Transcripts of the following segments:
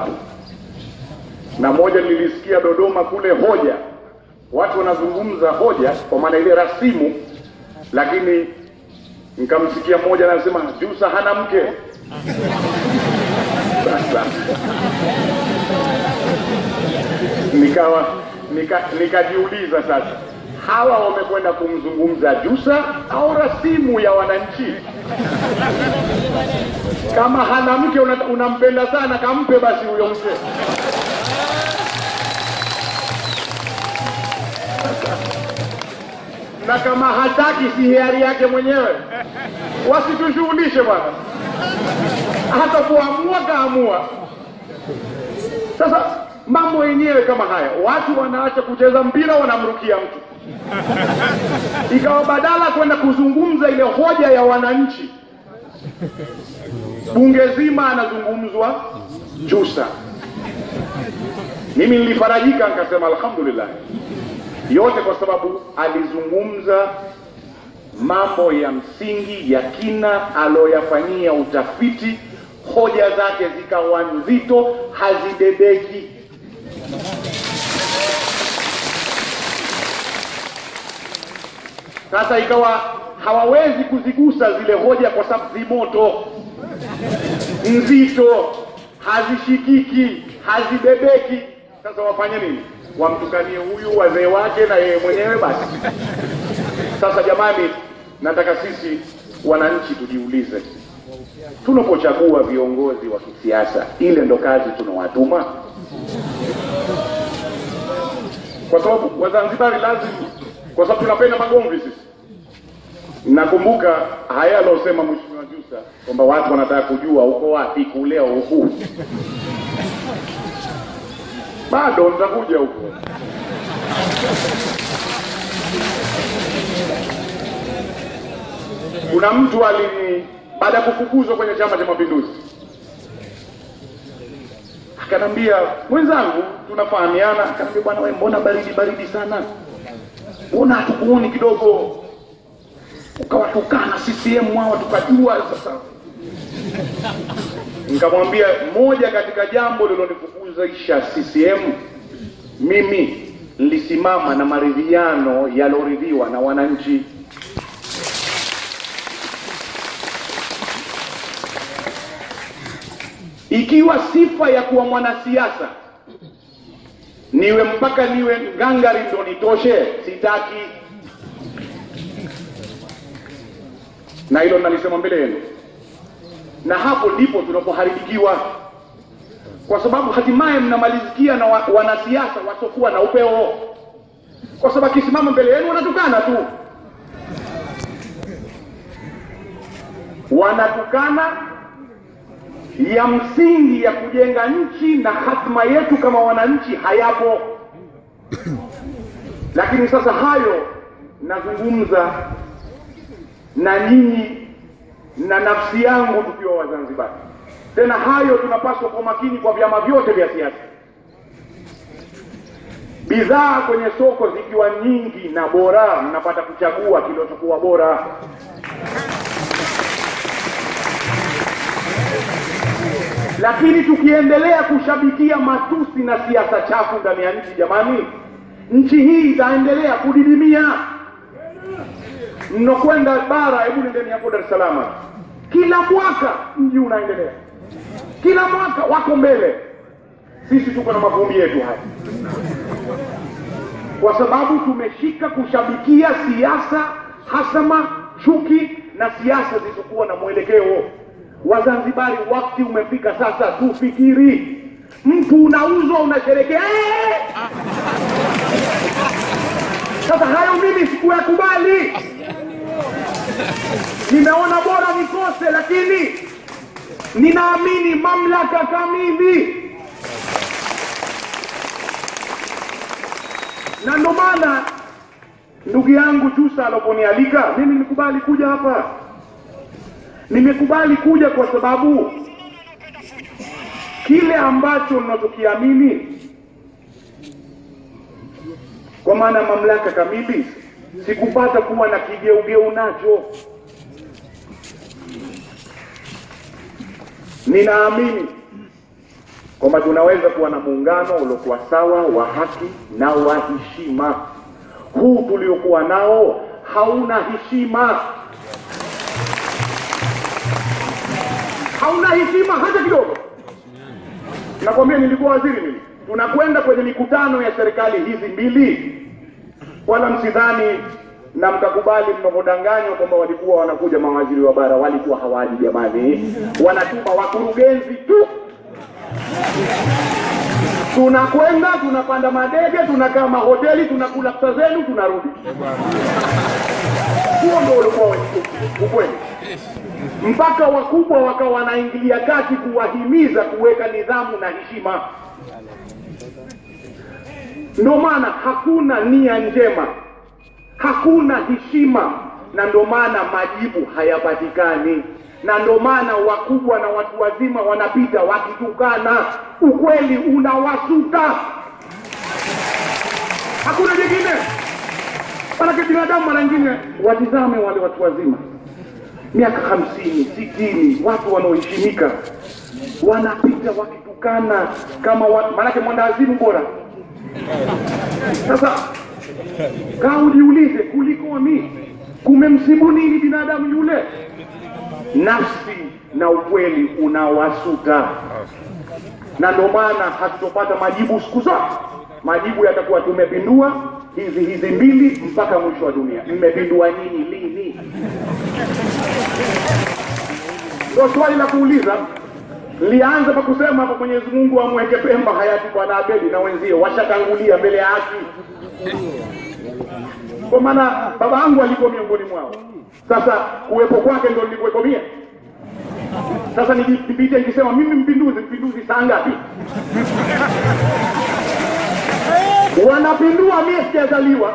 na moja nilisikia Dodoma kule hoja, watu wanazungumza hoja kwa maana ile rasimu, lakini nikamsikia mmoja anasema Jusa hana mke. Sasa nikawa nika nikajiuliza sasa, hawa wamekwenda kumzungumza Jusa au rasimu ya wananchi? Kama hana mke una- unampenda sana, kampe basi huyo mke. na kama hataki si hiari yake mwenyewe, wasitushughulishe bwana. Hata kuamua kaamua. Sasa mambo yenyewe kama haya, watu wanaacha kucheza mpira, wanamrukia mtu, ikawa badala kwenda kuzungumza ile hoja ya wananchi, bunge zima anazungumzwa Jusa. Mimi nilifarajika nikasema alhamdulillah, yote kwa sababu alizungumza mambo ya msingi ya kina aloyafanyia utafiti, hoja zake zikawa nzito, hazibebeki. Sasa ikawa hawawezi kuzigusa zile hoja kwa sababu zimoto, nzito, hazishikiki, hazibebeki. Sasa wafanye nini? Wamtukanie huyu wazee wake na yeye mwenyewe basi. Sasa jamani, nataka sisi wananchi tujiulize, tunapochagua viongozi wa kisiasa, ile ndo kazi tunawatuma? Kwa sababu Wazanzibari lazima, kwa sababu tunapenda magomvi sisi. Nakumbuka haya alosema Mheshimiwa Jussa kwamba watu wanataka kujua uko wapi kuleo huku. Bado nitakuja huko. Kuna mtu alini baada ya kufukuzwa kwenye Chama cha Mapinduzi akanambia, mwenzangu, tunafahamiana. Akanambia, bwana wewe, mbona baridi baridi sana, mbona hatukuoni kidogo ukawatukana CCM hawa tukajua sasa. Nikamwambia moja katika jambo lilonifukuzisha CCM, mimi nilisimama na maridhiano yaloridhiwa na wananchi. Ikiwa sifa ya kuwa mwanasiasa niwe mpaka niwe ngangari ndo nitoshe, sitaki. Na hilo nalisema mbele yenu, na hapo ndipo tunapoharibikiwa, kwa sababu hatimaye mnamalizikia na wa, wanasiasa wasiokuwa na upeo, kwa sababu akisimama mbele yenu wanatukana tu, wanatukana ya msingi ya kujenga nchi na hatima yetu kama wananchi hayapo. Lakini sasa hayo nazungumza na nyinyi na nafsi yangu tukiwa Wazanzibari. Tena hayo tunapaswa kwa makini kwa vyama vyote vya siasa. Bidhaa kwenye soko zikiwa nyingi na bora, mnapata kuchagua kilichokuwa bora. Lakini tukiendelea kushabikia matusi na siasa chafu ndani ya nchi, jamani, nchi hii itaendelea kudidimia. Mnakwenda bara, hebu nendeni hapo Dar es Salaam, kila mwaka mji unaendelea, kila mwaka wako mbele. Sisi tuko na mavumbi yetu haya, kwa sababu tumeshika kushabikia siasa hasama, chuki na siasa zilizokuwa na mwelekeo. Wazanzibari, wakati umefika sasa tufikiri. Mtu unauzwa unasherekea, "Eh!" Sasa hayo mimi sikuyakubali, nimeona bora nikose, lakini ninaamini mamlaka kamili, na ndo maana ndugu yangu Jussa aloponialika mimi nikubali kuja hapa. Nimekubali kuja kwa sababu kile ambacho mnachokiamini kwa maana ya mamlaka kamili, sikupata kuwa na kigeugeu nacho. Ninaamini kwamba tunaweza kuwa na muungano uliokuwa sawa wa haki na wa heshima. Huu tuliokuwa nao hauna heshima, hauna heshima hata kidogo. Nakwambia, nilikuwa waziri mimi, tunakwenda kwenye mikutano ya serikali hizi mbili, wala msidhani na mkakubali mnavyodanganywa kwamba walikuwa wanakuja mawaziri wa bara, walikuwa hawaji jamani, wanatuma wakurugenzi tu. Tunakwenda tunapanda madege, tunakaa mahoteli, tunakula pesa zenu, tunarudi. Huo ndio ulikuwa ukweli, mpaka wakubwa wakawa wanaingilia kati kuwahimiza kuweka nidhamu na heshima. Ndio maana hakuna nia njema hakuna heshima, na ndio maana majibu hayapatikani, na ndio maana wakubwa na watu wazima wanapita wakitukana. Ukweli unawasuta, hakuna jingine. Manake binadamu mara nyingine, watizame wale watu wazima miaka hamsini sitini, watu wanaoheshimika wanapita wakitukana kama wa... manake mwandawazimu bora. Sasa kaa ujiulize, kulikoni? Kumemsibu nini binadamu yule? Nafsi na ukweli unawasuta, na ndio maana hatutopata majibu siku zote. Majibu yatakuwa tumepindua hizi hizi mbili mpaka mwisho wa dunia. Mmepindua nyinyi lini? Ndio swali la kuuliza. Lianza kwa kusema hapo, Mwenyezi Mungu amweke Pemba hayati Bwana Abedi na wenzie washatangulia mbele ya haki kwa maana baba yangu alikuwa miongoni mwao. Sasa kuwepo kwake ndio nilikuwepo mie. Sasa nipite nikisema mimi mpinduzi, mpinduzi saa ngapi? Wanapindua, mie sijazaliwa.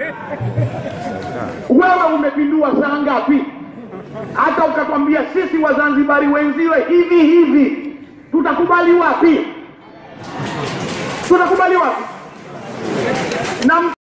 Wewe umepindua saa ngapi? Hata ukatwambia sisi Wazanzibari wenziwe hivi hivi, tutakubali wapi? Tutakubali wapi? na